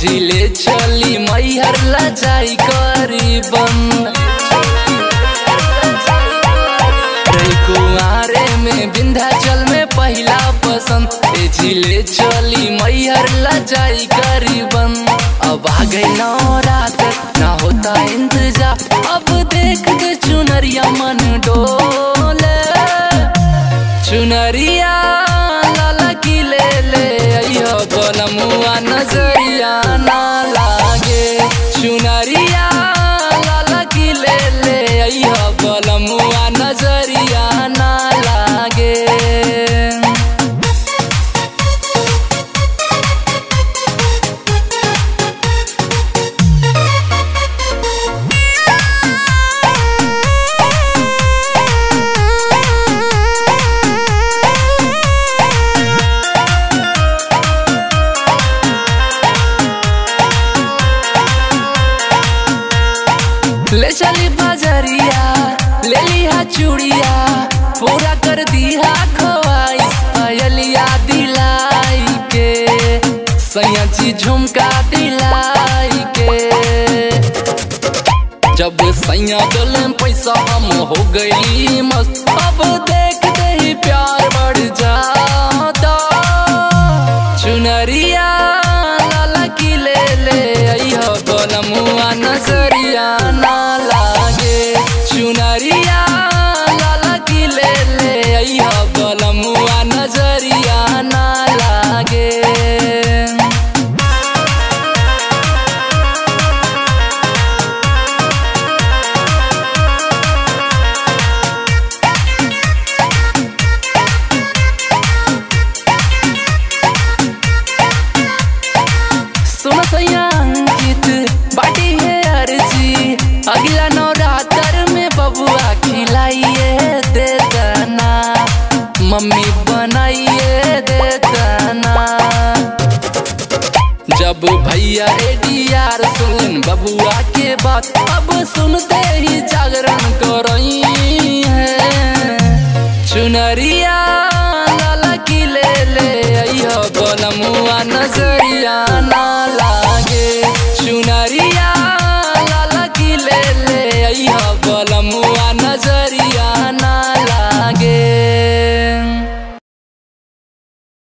जिले चली मैहर लजाई करीबन रही कुआरे में विंध्याचल में पहला पसंद ए जिले चली मैहर लजाई करीबन अब आ गई रात ना होता इंतजार अब देख के चुनरिया मन डोले चुनरिया लाला की ले ले अइहो गोलमुआ नजरिया ना लागे चुनरिया लाला की ले ले अइहो गोलमुआ नजरिया ना लागे ले चली बाजरिया ले लिया चूड़िया पूरा कर दिया खोआइस अयलिया दिलाई के सैया जी झुमका दिलाई के जब सैया डोले पैसा हम हो गई मस्त अब देखते ही प्यार बढ़ जाता चुनरिया लाला की ले ले अइहो गोलमुआ नजरिया ना लागे चुनरिया लाला की ले ले अइहो गोलमुआ नजरिया ना लागे सुन सैया अंकित बाटी है अर्जी अगला नवरात्र में बबुआ खिलाइए दे दाना मम्मी बनाइए दे दाना जब भैया एडीआर सुन बबुआ के बात अब सुनते ही जागरण करई है चुनरिया